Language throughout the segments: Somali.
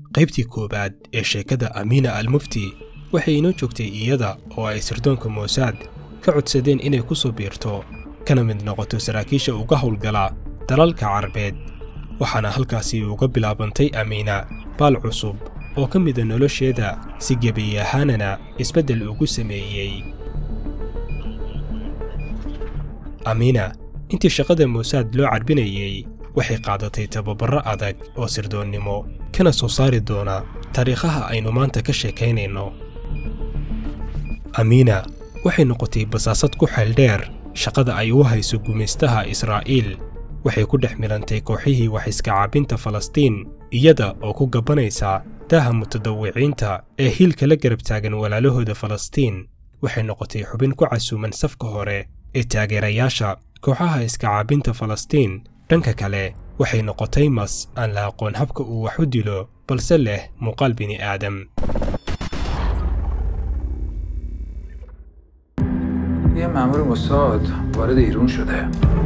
qaybtii koowaad ee sheekada amiina almufti waxay inoo joogtay iyada oo ay sirdoonka moosaad ka codsadeen inay ku soo biirto kana mid noqoto saraakiisha uga howlgala dalalka carabeed waxaana halkaasi uga bilaabantay amiina baal cusub oo ka mida nolosheeda si gebiy ahaanana isbeddel ugu sameeyey amiina intii shaqada moosaad loo carbinayey waxay qaadatay tababarro adag oo sirdoonnimo kana soo saari doona taariikhaha aynu maanta ka sheekaynayno amiina waxay noqotay basaasad ku xeeldheer shaqada ay u hayso gumaystaha israa'iil waxay ku dhex milantay kooxihii wax iska caabinta falastiin iyada oo ku gabanaysa daaha mutadawiciinta ee hiilka la garab taagan walaalahooda falastiin waxay noqotay xubin ku casuuman safka hore ee taageerayaasha kooxaha iska caabinta falastiin dhanka kale waxay noqotay mas aan la aqoon habka uu wax u dilo balse leh muuqaal bini'aadam یه مأمور موساد وارد ایران شده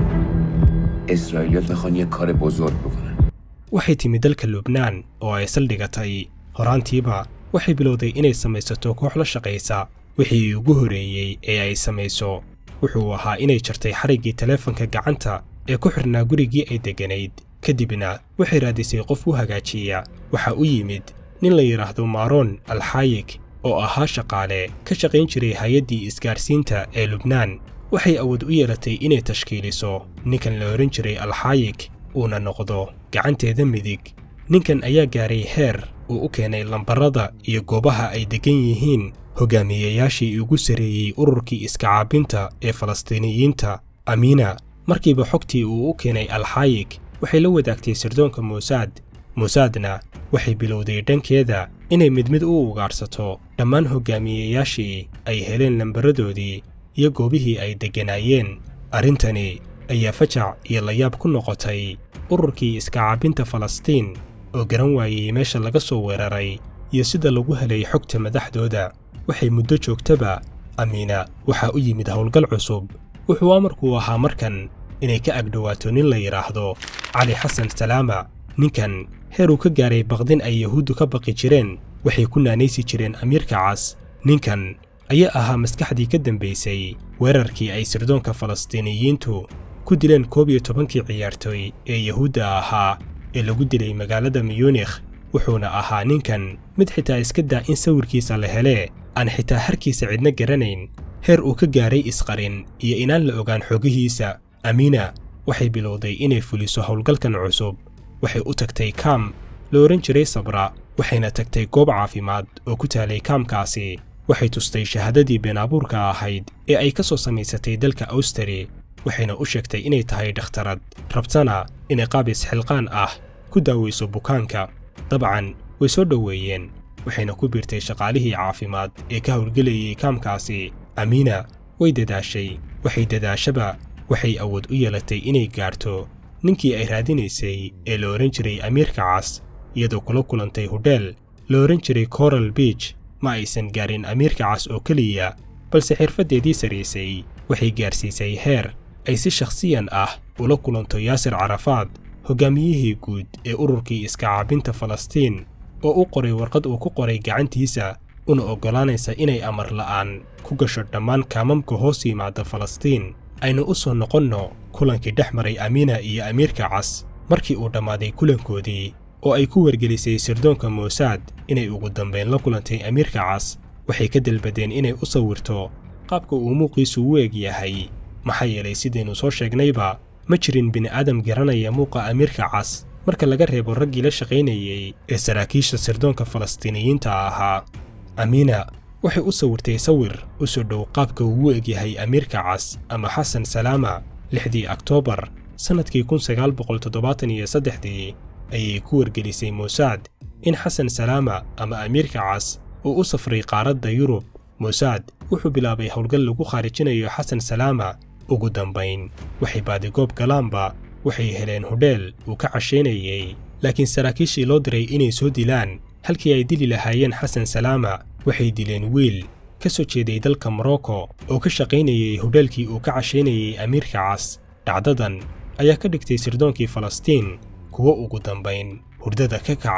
اسرائیلیات میخوان یه کار بزرگ بکنن waxay timi dalka lubnaan oo ay saldhigatay horaantiiba waxay bilowday inay samaysato koox la shaqaysa wixii ugu horreeyey ee ay samayso wuxuu ahaa inay jartay xariggii taleefanka gacanta ee ku xidhnaa gurigii ay degganayd kadibna waxay raadisay qof u hagaajiya waxaa u yimid nin la yidhaahdo maaroon alxaayig oo ahaa shaqaale ka shaqayn jiray hay-addii isgaarsiinta ee lubnaan waxay awood u yeelatay inay tashkiiliso ninkan la odhan jiray alxaayig uuna noqdo gacanteeda midig ninkan ayaa gaaray heer uu u keenay lambarrada iyo goobaha ay deggan yihiin hogaamiyeyaashii ugu sarreeyey ururkii iska caabinta ee falastiiniyiinta amiina markiiba xogtii uu u keenay alxaayig waxay la wadaagtay sirdoonka muusaad muusaadna waxay bilowday dhankeeda inay mid mid u ugaadhsato dhammaan hogaamiyeyaashii ay heleen lambaradoodii iyo goobihii ay degganaayeen arrintani ayaa fajac iyo layaab ku noqotay ururkii iska caabinta falastiin oo garan waayey meesha laga soo weeraray iyo sida lagu helay xogta madaxdooda waxay muddo joogtaba amiina waxaa u yimid howlgal cusub wuxuu amarku ahaa markan inay ka agdhowaato nin la yidhaahdo cali xasan salaama ninkan heer uu ka gaaray baqdin ay yahuuddu ka baqi jireen waxay ku naanaysi jireen amiirka cas ninkan ayaa ahaa maskaxdii ka dambaysay weerarkii ay sirdoonka falastiiniyiintu ku dileen koob iyo tobankii ciyaartooy ee yahuudda ahaa ee lagu dilay magaalada miyuunikh wuxuuna ahaa ninkan mid xitaa iska daa in sawirkiisa la helee aan xitaa harkiisa cidna garanayn heer uu ka gaaray isqarin iyo inaan la ogaan xogihiisa amiina waxay bilowday inay fuliso howlgalkan cusub waxay u tagtay kaam la odhan jiray sabra waxayna tagtay goob caafimaad oo ku taalay kaamkaasi waxay tustay shahaadadii beenaabuurka ahayd ee ay ka soo samaysatay dalka awstari waxayna u sheegtay inay tahay dhakhtarad rabtana inay qaab isxilqaan ah ku daawayso bukaanka dabcan way soo dhoweeyeen waxayna ku biirtay shaqaalihii caafimaad ee ka howlgelayay kaamkaasi amiina way dadaashay waxay dadaashaba waxay awood u yeelatay inay gaarto ninkii ay raadinaysay ee la odhan jiray amiirka cas iyadoo kula kulantay hudheel la odhan jiray coral beach ma aysan gaarin amiirka cas oo keliya balse xirfaddeedii saraysay waxay gaarsiisay heer ay si shakhsiyan ah ula kulanto yaasir carafaad hoggaamiyihii guud ee ururkii iska caabinta falastiin oo u qoray warqad uu ku qoray gacantiisa una oggolaanaysa inay amar la'aan ku gasho dhammaan kaamamka hoos yimaada falastiin aynu u soo noqonno kulankii dhex maray amiina iyo amiirka cas markii uu dhammaaday kulankoodii oo ay ku wargelisay sirdoonka muusaad inay ugu dambayn la kulantay amiirka cas waxay ka dalbadeen inay u sawirto qaabka uu muuqiisu u eg yahay maxaa yeelay sidaynu soo sheegnayba ma jirin bini'aadam garanaya muuqa amiirka cas marka laga reebo raggii la shaqaynayey ee saraakiisha sirdoonka falastiiniyiinta ahaa amiina waxay u sawirtay sawir u soo dhow qaabka uu u egyahay amiirka cas ama xasan salaama lixdii oktoobar sannadkii kun sagaal boqol toddobaatan iyo saddexdii ayay ku wargelisay muusaad in xasan salaama ama amiirka cas uu u safray qaaradda yurub muusaad wuxuu bilaabay howlgal lagu khaarijinayo xasan salaama ugu dambayn waxay baadigoob galaanba waxay heleen hudheel uu ka cashaynayey laakiin saraakiishii loo diray inay soo dilaan halkii ay dili lahaayeen xasan salaama waxay dileen wiil ka soo jeeday dalka morocco oo ka shaqaynayey hudheelkii uu ka cashaynayey amiirka cas dhacdadan ayaa ka dhigtay sirdoonkii falastiin kuwo ugu dambayn hurdada ka kaca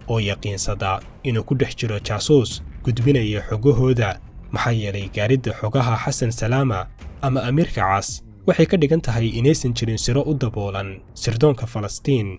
oo yaqiinsada inuu ku dhex jiro jaasuus gudbinaya xogahooda maxaa yeelay gaaridda xogaha xasan salaama ama amiirka cas waxay ka dhigan tahay inaysan jirin siro u daboolan sirdoonka falastiin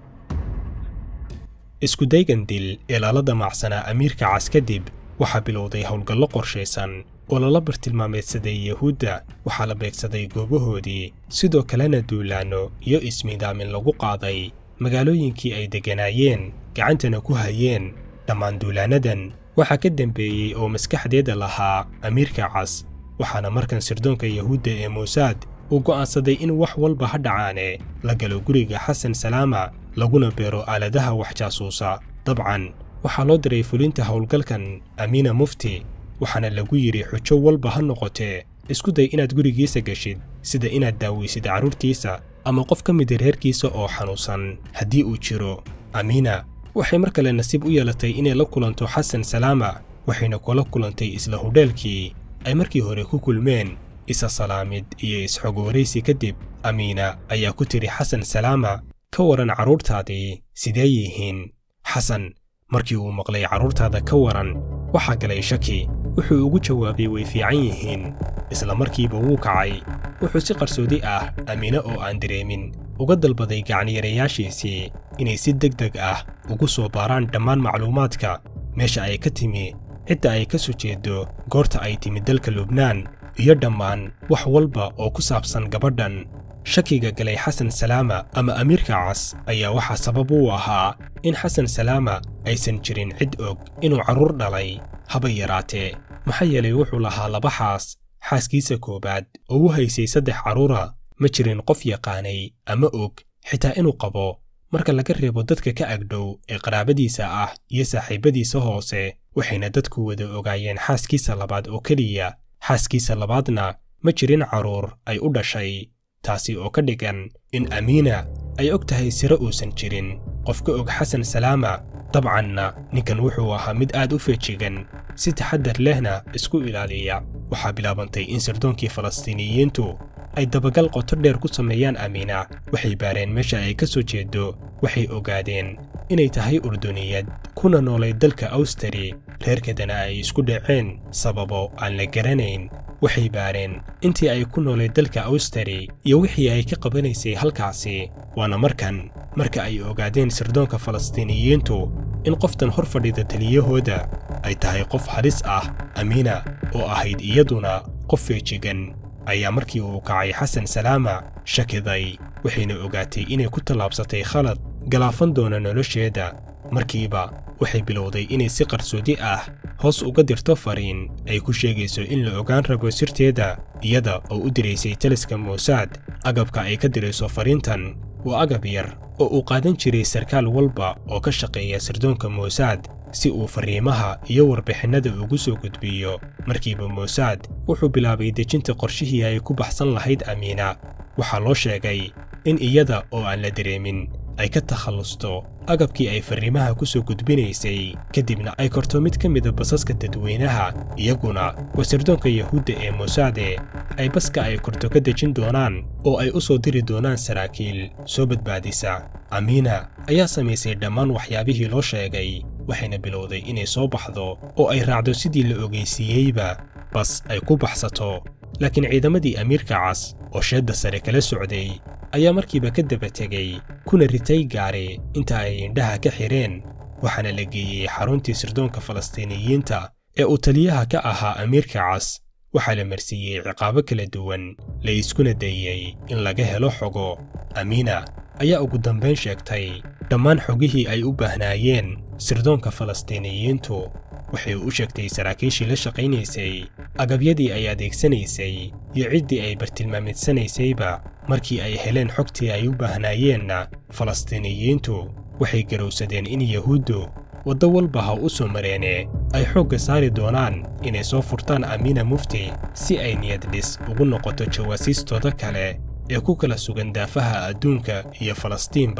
iskudaygan dil ee lala damacsanaa amiirka cas kadib waxaa bilowday howlgallo qorshaysan oo lala bartilmaameedsaday yahuudda waxaa la beegsaday goobahoodii sidoo kalena duulaanno iyo ismiidaamin lagu qaaday magaalooyinkii ay degganaayeen gacantana ku hayeen dhammaan duulaannadan waxaa ka dembeeyey oo maskaxdeeda lahaa amiirka cas waxaana markan sirdoonka yahuudda ee muusaad uu go'aansaday in wax walba ha dhacaane la galo guriga xasan salaama laguna beero aaladaha wax jaasuusa dabcan waxaa loo diray fulinta howlgalkan amiina mufti waxaana lagu yidhi xujo walba ha noqotee isku day inaad gurigiisa geshid sida inaad daawaysid carruurtiisa ama qof ka mida reerkiisa oo xanuunsan haddii uu jiro amiina waxay mar kale nasiib u yeelatay inay la kulanto xasan salaama waxayna kula kulantay isla hudheelkii ay markii hore ku kulmeen isa salaamid iyo isxogwaraysi kadib amiina ayaa ku tidhi xasan salaama ka waran carruurtaadii sidee yihiin xasan markii uu maqlay carruurtaada ka waran waxaa galay shaki wuxuu ugu jawaabay way fiican yihiin isla markiiba wuu kacay wuxuu si qarsoodi ah amiine oo aan dareemin uga dalbaday gacniyarayaashiisii inay si deg deg ah ugu soo baaraan dhammaan macluumaadka meesha ay ka timi cidda ay ka soo jeedo goorta ay timi dalka lubnaan iyo dhammaan wax walba oo ku saabsan gabadhan shakiga galay xasan salaama ama amiirka cas ayaa waxaa sabab u ahaa in xasan salaama aysan jirin cid og inuu carruur dhalay haba yaraatee maxaa yeelay wuxuu lahaa laba xaas xaaskiisa koowaad oo u haysay saddex carruura ma jirin qof yaqaanay ama og xitaa inuu qabo marka laga reebo dadka ka agdhow ee qaraabadiisa ah iyo saaxiibbadiisa hoose waxayna dadku wada ogaayeen xaaskiisa labaad oo keliya xaaskiisa labaadna ma jirin carruur ay u dhashay taasi oo ka dhigan in amiina ay og tahay siro uusan jirin qof ka og xasan salaama dabcanna ninkan wuxuu ahaa mid aad u feejigan si taxaddar lehna isku ilaaliya waxaa bilaabantay in sirdoonkii falastiiniyiintu ay dabagal qoto dheer ku sameeyaan amiina waxay baareen meesha ay ka soo jeedo waxay ogaadeen inay tahay urduniyad kuna noolay dalka awstari reerkeedana ay isku dhaceen sababo aan la garanayn waxay baareen intii ay ku noolay dalka awstari iyo wixii ay ka qabanaysay halkaasi waana markan marka ay ogaadeen sirdoonka falastiiniyiintu in qoftan hor fadhida taliyahooda ay tahay qof halis ah amiina oo ahayd iyaduna qof feejigan ayaa markii uu kacay xasan salaama shakiday waxayna ogaatay inay ku tallaabsatay khalad galaafan doona nolosheeda markiiba waxay bilowday inay si qarsoodi ah hoos uga dirto fariin ay ku sheegayso in la ogaan rabo sirteeda iyada oo u diraysay taliska muusaad agabka ay ka dirayso fariintan waa agab yar oo uu qaadan jiray sarkaal walba oo ka shaqeeya sirdoonka muusaad si uu fariimaha iyo warbixinnada ugu soo gudbiyo markiiba muusaad wuxuu bilaabay dejinta qorshihii ay ku baxsan lahayd amiina waxaa loo sheegay in iyada oo aan la dareemin ay ka takhallusto agabkii ay fariimaha ku soo gudbinaysay kadibna ay korto mid ka mida basaska dadweynaha iyaguna waa sirdoonka yahuudda ee muusaade ay baska ay korto ka dejin doonaan oo ay u soo diri doonaan saraakiil soo badbaadisa amiina ayaa samaysay dhammaan waxyaabihii loo sheegay waxayna bilowday inay soo baxdo oo ay raacdo sidii la ogeysiiyeyba bas ay ku baxsato laakiin ciidamadii amiirka cas oo sheedda sare kala socday ayaa markiiba ka daba tegey kuna ritay gaari inta ay indhaha ka xidheen waxaana la geeyey xaruntii sirdoonka falastiiniyiinta ee uu taliyaha ka ahaa amiirka cas waxaa la marsiiyey ciqaabo kala duwan la iskuna dayey in laga helo xogo amiina ayaa ugu dambayn sheegtay dhammaan xogihii ay u baahnaayeen sirdoonka falastiiniyiintu waxay u sheegtay saraakiishii la shaqaynaysay agabyadii ay adeegsanaysay iyo ciddii ay bartilmaamaedsanaysayba markii ay heleen xogtii ay u baahnaayeenna falastiiniyiintu waxay garowsadeen in yahuuddu waddo walba ha u soo mareene ay xoogga saari doonaan inay soo furtaan amiina mufti si ay niyad dhis ugu noqoto jawaasiistooda kale ee ku kala sugan daafaha adduunka iyo falastiinba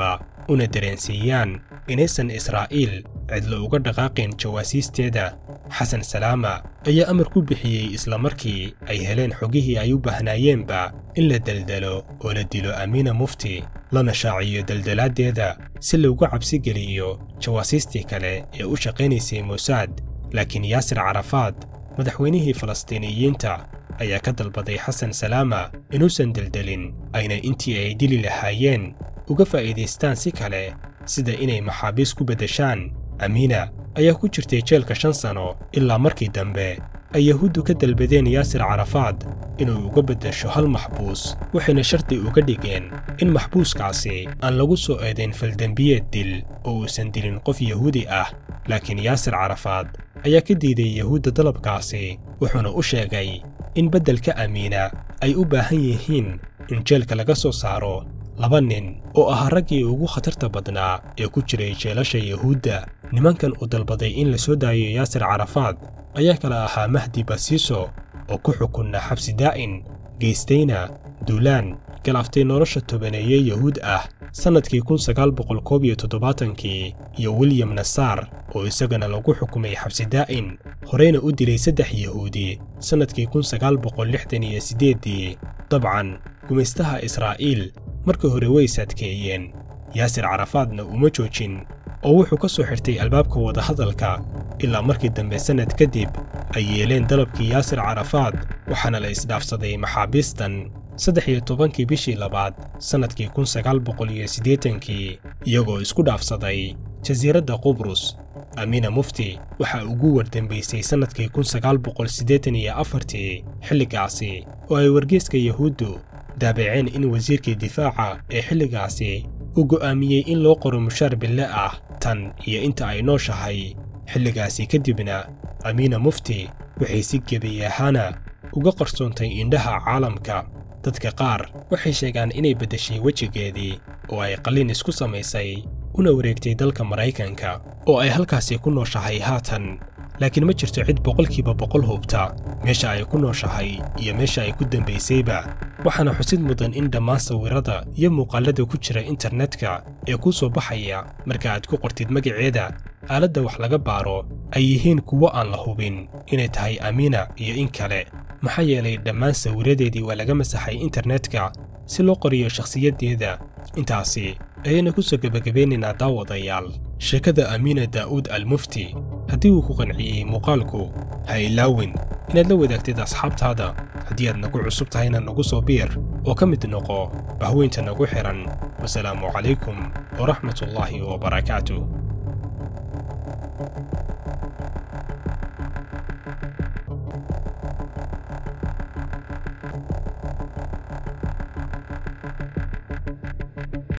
una dareensiiyaan inaysan israa'iil cidlo uga dhaqaaqayn jawaasiisteeda xasan salaama ayaa amar ku bixiyey isla markii ay heleen xogihii ay u baahnaayeenba in la deldelo oo la dilo amiina mufti lana shaaciyo deldelaaddeeda si loogu cabsi geliyo jawaasiistii kale ee u shaqaynaysay muusaad laakiin yaasir carafaad madaxweynihii falastiiniyiinta ayaa ka dalbaday xasan salaama inuusan deldelin ayna intii ay dili lahaayeen uga faa'iidaystaan si kale sida inay maxaabiis ku beddeshaan amiina ayaa ku jirtay jeelka shan sano ilaa markii dambe ay yahuuddu ka dalbadeen yaasir carafaad inuu uga beddesho hal maxbuus waxayna shardi uga dhigeen in maxbuuskaasi aan lagu soo eedayn faldembiyeed dil oo uusan dilin qof yahuudi ah laakiin yaasir carafaad ayaa ka diiday yahuudda dalabkaasi wuxuuna u sheegay in beddelka amiina ay u baahan yihiin in jeelka laga soo saaro laba nin oo ahaa raggii ugu khatarta badnaa ee ku jiray jeelasha yahuudda nimankan uu dalbaday in la soo daayo yaasir carafaad ayaa kala ahaa mahdi basiiso oo ku xukunna xabsi daa'in geystayna duulaan galaaftay nolosha tobaneeye yahuud ah sannadkii kun sagaal boqol koob iyo toddobaatankii iyo william nasaar oo isagana lagu xukumay xabsi daa'in horeyna u dilay saddex yahuudi sannadkii kun sagaal boqol lixdan iyo siddeeddii dabcan gumaystaha israa'iil markii hore way saadkeeyeen yaasir carafaadna uma joojin oo wuxuu ka soo xirtay albaabka wadahadalka ilaa markii dambe sannad kadib ay yeeleen dalabkii yaasir carafaad waxaana la isdhaafsaday maxaabiistan saddex iyo tobankii bishii labaad sannadkii kun sagaal boqol iyo siddeetankii iyagoo isku dhaafsaday jasiiradda qubrus amiina mufti waxaa ugu wardambaysay sannadkii kun sagaal boqol siddeetan iyo afartii xilligaasi oo ay wargeyska yahuuddu daabaceen in wasiirkii difaaca ee xilligaasi uu go'aamiyey in loo qoro mushaar bille ah tan iyo inta ay nooshahay xilligaasi kadibna amiina mufti waxay si gebi ahaana uga qarsoontay indhaha caalamka dadka qaar waxay sheegaan inay beddeshay wejigeedii oo ay qalliin isku samaysay una wareegtay dalka maraykanka oo ay halkaasi ku nooshahay haatan laakiin ma jirto cid boqolkiiba boqol hubta meesha ay ku nooshahay iyo meesha ay ku dambaysayba waxaana xusid mudan in dhammaan sawirrada iyo muuqaallada ku jira internetka ee kuu soo baxaya marka aad ku qortid magaceeda aaladda wax laga baaro ay yihiin kuwo aan la hubin inay tahay amiina iyo in kale maxaa yeelay dhammaan sawirradeedii waa laga masaxay internetka si loo qoriyo shakhsiyaddeeda intaasi ayayna ku soo gebagabeynaynaa daawadayaal sheekada amiina daa'uud almufti haddii uu ku qanciyey muuqaalku ha ilaawin inaad la wadaagtid asxaabtaada haddii aad nagu cusub tahayna nagu soo biir oo ka mid noqo bahweynta nagu xidhan wasalaamu calaykum waraxmatullaahi wabarakaatuh